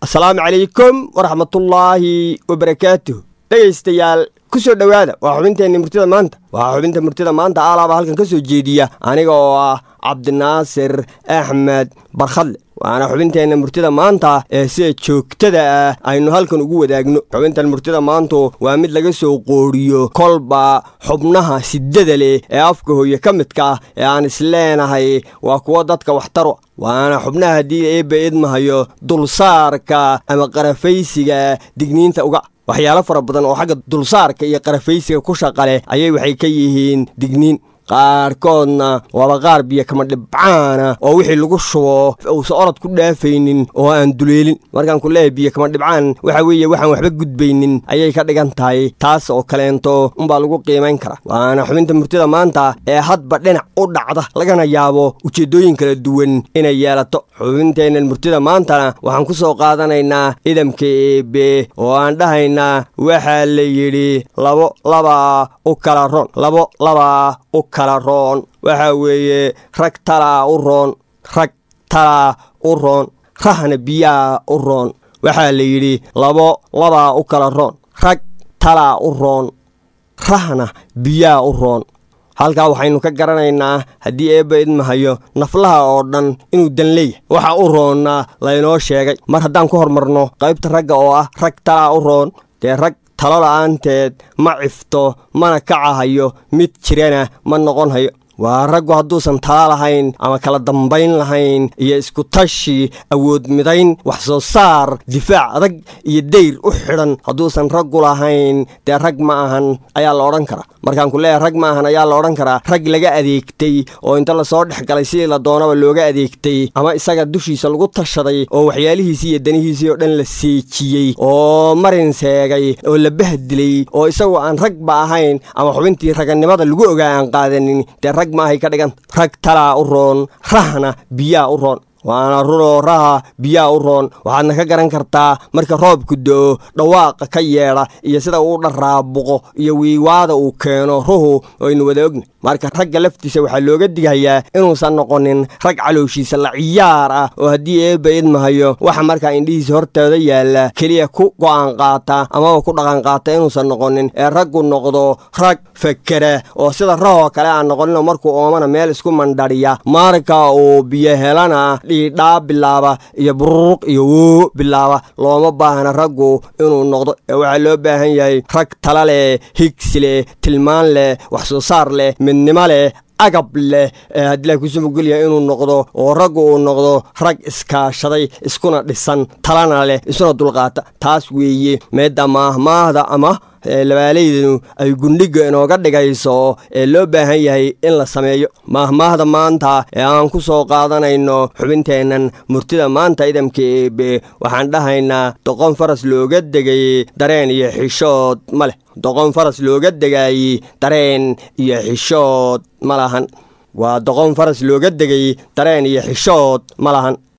asalaamu calaykum waraxmatullaahi wabarakaatuh dhegaystayaal ku soo dhowaada waa xubinteenna murtida maanta waa xubinta murtida maanta aalaaba halkan ka soo jeediya aniga oo ah cabdinaasir axmed barkhadle waana xubinteenna murtida maanta ee sida joogtada ah aynu halkan ugu wadaagno xubintan murtida maantu waa mid laga soo qooriyo kolba xubnaha sidada leh ee afka hooye ka midka ah ee aan isleenahay waa kuwo dadka waxtaro waana xubnaha haddii eebba idmahayo dulsaarka ama qarafaysiga digniinta uga waxyaalo fara badan oo xagga dulsaarka iyo qarafaysiga ku shaqaleh ayay waxay ka yihiin digniin qaarkoodna waaba qaar biyo kama dhibcaana oo wixii lagu shubo uusan orod ku dhaafaynin oo aan duleelin markaan ku leehay biyo kama dhibcaan waxa weeye waxaan waxba gudbaynin ayay ka dhigan tahay taas oo kaleento unbaa lagu qiimayn kara waana xubinta murtida maanta ee hadba dhinac u dhacda lagana yaabo ujeeddooyin kala duwan inay yeelato xubinteennan murtida maantana waxaan ku soo qaadanaynaa idamka eebe oo aan dhahaynaa waxaa la yidhi labo labaa u kala ron labo labaa u kala roon waxaa weeye rag talaa u roon rag talaa u roon rahna biyaa u roon waxaa la yidhi labo labaa u kala roon rag talaa u roon rahna biyaa u roon halkaa waxaynu ka garanaynaa haddii eebba idmahayo naflaha oo dhan inuu dan leeyahay waxa u roonna laynoo sheegay mar haddaan ku hormarno qaybta ragga oo ah rag talaa u roon dee rag talo la'aanteed ma cifto mana kacahayo mid jirana ma noqon hayo waa raggu hadduusan tala lahayn ama kala dambayn lahayn iyo iskutashi awood midayn wax soo saar difaac adag iyo dayr u xidhan hadduusan raggu lahayn dee rag ma ahan ayaa la odhan karaa markaan ku leeyahay rag ma ahan ayaa la odhan karaa rag laga adeegtay oo inta lasoo dhex galay sidii la doonaba looga adeegtay ama isaga dushiisa lagu tashaday oo waxyaalihiisii iyo danihiisii oo dhan la seejiyey oo marin seegay oo la bahdilay oo isagoo aan ragba ahayn ama xubintii raganimada lagu ogaa aan qaadanin dee rag maahay ka dhigan rag talaa u roon rahna biyaa u roon waana runoo raha biyaa u roon waxaadna ka garan kartaa marka roobku do-o dhawaaqa ka yeedha iyo sida uu dharaabuqo iyo wiiwaada uu keeno ruhu aynu wada ogna marka ragga laftiisa waxaa looga digayaa inuusan noqonin rag calooshiisa la ciyaar ah oo haddii eebba idmahayo waxa markaa indhihiisa hortooda yaalla keliya ku go'aan qaata amaba ku dhaqan qaata inuusan noqonin ee raggu noqdo rag fakera oo sida rahoo kale aan noqoninoo markuu oomana meel isku mandhadhiya marka uu biyo helana dhiidhaa bilaaba iyo bururuq iyo woo bilaaba looma baahna raggu inuu noqdo ee waxaa loo baahan yahay rag tala leh higsi leh tilmaan leh wax soo saar leh midnimo leh agab leh ee haddii la kusumugulyahay inuu noqdo oo raggu uu noqdo rag iskaashaday iskuna dhisan talana leh isuna dulqaata taas weeye meedda maahmaahda ama labaalaydanu ay gundhiga inooga dhigayso ee loo baahan yahay in la sameeyo maahmaahda maanta ee aan ku soo qaadanayno xubinteennan murtida maanta idamka eebe waxaan dhahaynaa doqon faras looga degay dareen iyo xishood ma leh doqon faras looga degay dareen iyo xishood ma lahan waa doqon faras looga degay dareen iyo xishood ma lahan